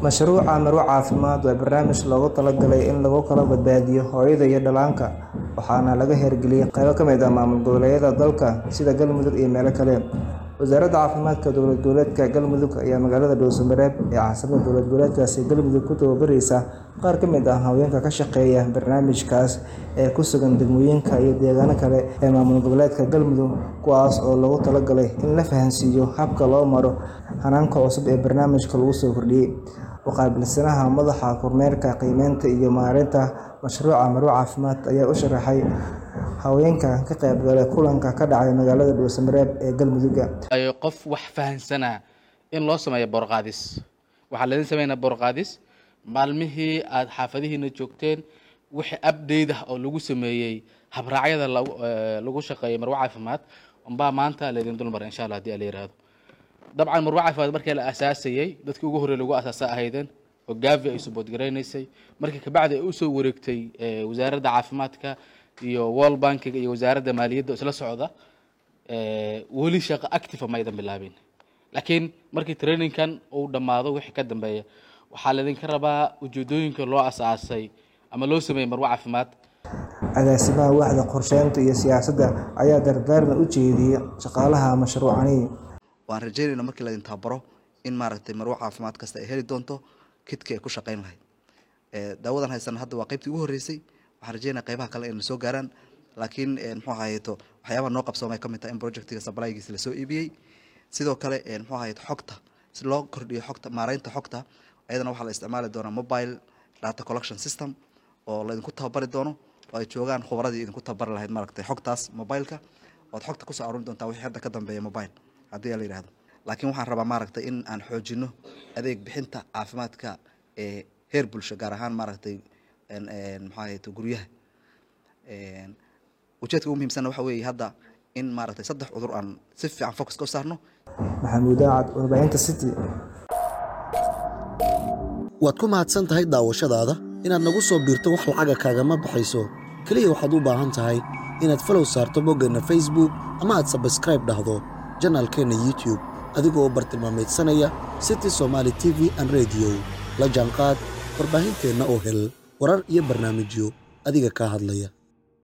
Mashruuca Marwo Caafimaad waa barnaamij loogu talagalay in lagu kala badbaadiyo hooyada iyo dhallaanka, waxaana laga hirgeliyay qaybo ka mid ah maamul goboleedyada dalka sida Galmudug iyo meelo kale. Wasaaradda Caafimaadka Dowlad Goboleedka Galmudug ayaa magaalada Dhuuso-Mareeb ee caasimadda dowlad goboleedkaasi Galmudug ku tababaraysa qaar ka mid ah haweenka ka shaqeeya barnaamijkaas ee ku sugan degmooyinka iyo deegaano kale ee maamul goboleedka Galmudug, kuwaas oo loogu talagalay in la fahansiiyo habka loo maro hanaanka cusub ee barnaamijka lagu soo kordhiyay. U-qaabilsanaha Madaxa Kormeerka, Qiimeynta iyo Maareynta Mashruuca Marwo Caafimaad ayaa u sharaxay haweenka ka qaybgalay kulanka ka dhacay magaalada Dhuuso-Mareeb ee Galmudug. qof wax fahansanaa in loo sameeyo boorqaadis waxaa laidin sameynaa boorqaadis maalmihii aad xaafadihiina joogteen wixii update ah oo lagu sameeyey habraacyada lagu eh, lagu shaqeeyo marwo caafimaad unbaa maanta laydin dulmaray insha allah haddii la yiraahdo dabcan marwo caafimaad markii la asaasayey dadkii ugu horreey lagu asaasa ahaydeen oo gaavi ay support garaynaysay markii kabacdi ay usoo wareegtay eh, wasaaradda caafimaadka iyo world bankiga iyo wasaaradda maaliyadda oo isla socda eh, weli shaqo active maydan bilaabin laakiin markii trainingkan uu dhammaado wixii ka dambeeya waxaa laydinka rabaa ujeedooyinka loo asaasay ama loo sameeyey marwo caafimaad Agaasimaha Waaxda Qorsheynta iyo Siyaasadda ayaa dardaaran u jeediyay shaqaalaha mashruucani. waan rajaynaynaa markii laydin tababaro in maaragtay marwo caafimaad kasta ay heli doonto kidkii ay ku shaqayn lahayd Eh, daawadan haysan hadda waa qaybtii ugu horreysay waxaan rajaynaa qaybaha kale inay soo gaaraan laakiin eh, muxuu ahayeeto waxyaabaha noo qabsoomay ka mid tahay in projectiga supplygiisa lasoo iibiyey sidoo kale eh, muxuu ahayeto xogta si loo kordhiyo xogta maareynta xogta ayadana waxaa la isticmaali doonaa mobile data collection system oo laydinku tababari doono oo ay joogaan khubradii idinku tababari lahayd maaragtay xogtaas mobileka ood xogta kusoo arurin doontaa wixii hadda ka dambeeya mobile haddii la yidhahdo laakiin waxaan rabaa maaragtay in aan xoojino adeeg bixinta caafimaadka ee heer bulsho gaar ahaan maaragtay en- en maxaa ahayeto guryaha En, ujeedka ugu muhiimsanna waxa weeye hadda in maaragtay saddex cudur aan si fiican focuska u saarno Maxamuud Aacad, Warbaahinta City. waad ku mahadsan tahay daawashadaada inaad nagu soo biirto wax lacaga kaagama baxayso keliya waxaad u baahan tahay inaad falow saarto boggeenna facebook ama aad sabskribe dhahdo janaalkeenna youtube adigoo bartilmaameedsanaya city somaali t v and radio la jaanqaad warbaahinteenna oo hel warar iyo barnaamijyo adiga kaa hadlaya